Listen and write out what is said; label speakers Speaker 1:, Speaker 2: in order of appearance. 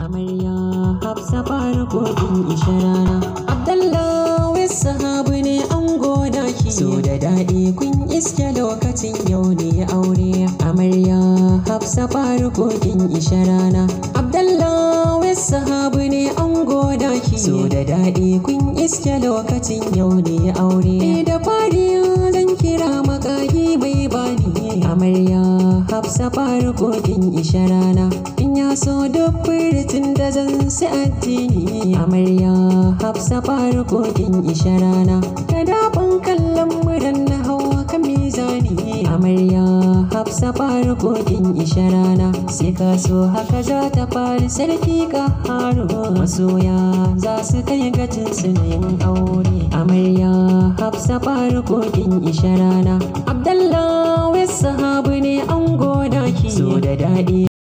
Speaker 1: amarya hafsa farkokin isharana abdallah wai sahabu ne an goda ki so da daɗi kun iske lokacin yau ne aure amarya hafsa farkokin isharana abdallah wai sahabu ne an goda ki so da daɗi kun iske lokacin yau ne aure da fari zan kira makagi mai bani amarya hafsa farkokin isharana in ya so duk furitin da zan si addini amarya hafsa farkokin isharana da daɓin kallon muran na hawa kan mizani amarya hafsa farkokin isharana sai ka so haka za ta fari sarki ka haro masoya za su kai gacin su yin aure amarya hafsa farkokin isharana abdallah wai sahabu ne an goda ki so da daɗi